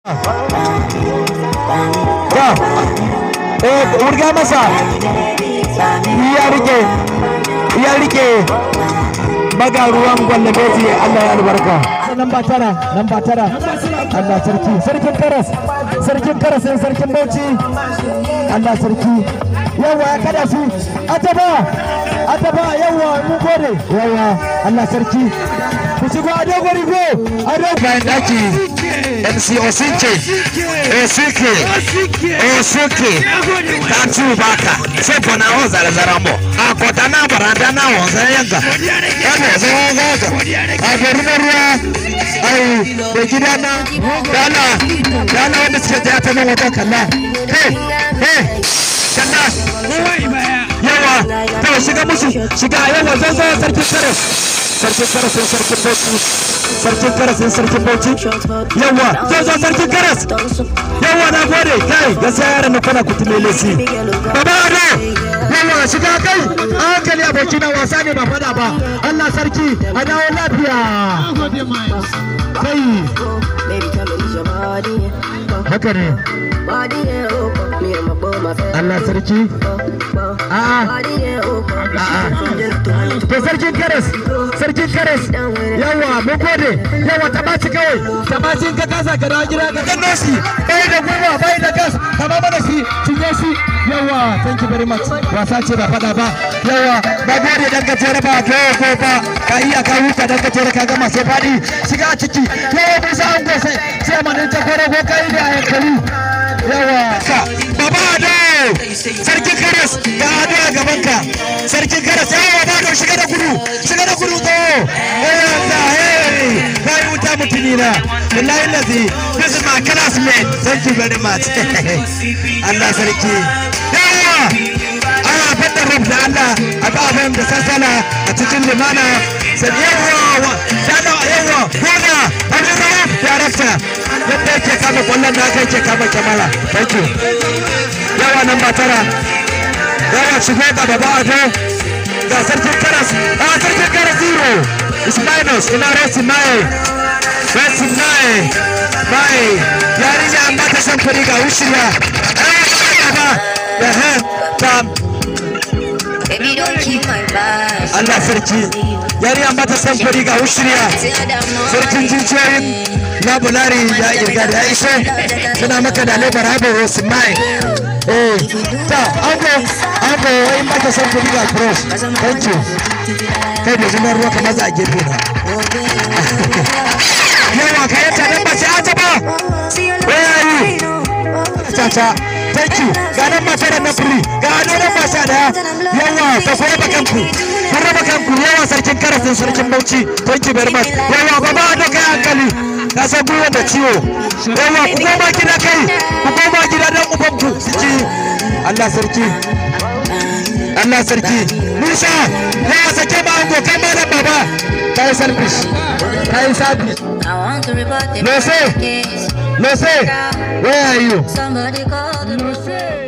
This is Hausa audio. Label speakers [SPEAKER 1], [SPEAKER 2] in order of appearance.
[SPEAKER 1] ta eh wurga masa ya rike ya rike baga ruwan gwallabeji Allah ya albarka nan ba tara nan ba tara Allah sarki sarkin karas sarkin karas ne sarkin bauchi Allah sarki yawa ya kada su ataba ataba yawa mun gode yawa Allah sarki ku shigo a dogon rigo a dogon bayan daki MC Osinke Osinke Osinke Tatu Baka Sepo na ho zara zara mbo Akota na baranda na ho zara yanka Ebe zara gaga Agari na ruwa Ai da gida na Dala Dala wanda suke taya ta nan wajen kalla Hey Hey Kalla Yawa To shiga musu Shiga yawa zan zo sarkin kare Sarkin kare sun sarkin bauchi Sarkin kare sun sarkin bauchi Yawa zo zo sarkin kare Yawa na gode kai gaskiya yaran na kuna kutume lesi Baba Ado Yawa shiga kai a hankali aboki na wasa ne ba fada ba Allah sarki a dawo lafiya Kai haka ne Allah sarki A'a to sarkin karas sarkin karas yawa mun gode yawa ta baci kawai ta baci ka kasa ka dawo gida ka danno shi bai da gwiwa bai da gas ka ba mana shi cinye shi yawa thank you very much wasa ce ba fada ba yawa ba gode dan gajere ba ko ko ba ka iya ka huta dan gajere ka gama sai fadi shiga ciki yawa mun sa an gose sai manin ta kore ko kai da hankali yawa baba ado sarkin karas ga ado a gaban ka sarkin karas yawa ba da shiga da gudu shiga da gudu to eh Allah hey kai wuta mutuni na billahi lazi this is my classmate thank you very much Allah sarki yawa ana fadda rab da Allah a ba fahim da sassala a cikin limana sai yawa dana yawa gona abin rawaf director yadda yake kama kwallon da aka yake kama kyamara thank you yawa nan ba tara yawa shigo ga baba ado ga sarkin karas a sarkin karas zero is minus ina resi naye resi naye naye yarinya an ba ta shan fari ga wushirya ba da ha ta
[SPEAKER 2] Baby, don't keep my back.
[SPEAKER 1] Allah sarki yarinya an ba ta shan fari ga wushirya sarkin jijiyoyin labulari ya irga da ya ishe suna maka da lebar haɓar wasu mai eh ta ango ango wai mata san kuɗi ga cross thank you kai da zunar ruwa kamar za a gefe na yawa ka yanta dan ba sai an taba where are you tata thank you ga nan mata da na free ga ano nan ba sha daya yawa ta ku raba kanku ku raba kanku yawa sarkin karasin sarkin bauchi thank you very much yawa baba da kai hankali ka san gwiwa da ciwo yawa ku koma gida kai ku koma gida dan ubanku su ci Allah sarki Allah sarki Musa ya sake ma ango kai ma nan baba kai selfish kai selfish
[SPEAKER 2] I want to report the
[SPEAKER 1] No, sir.
[SPEAKER 2] case.
[SPEAKER 1] no say where are you
[SPEAKER 2] Somebody call the police.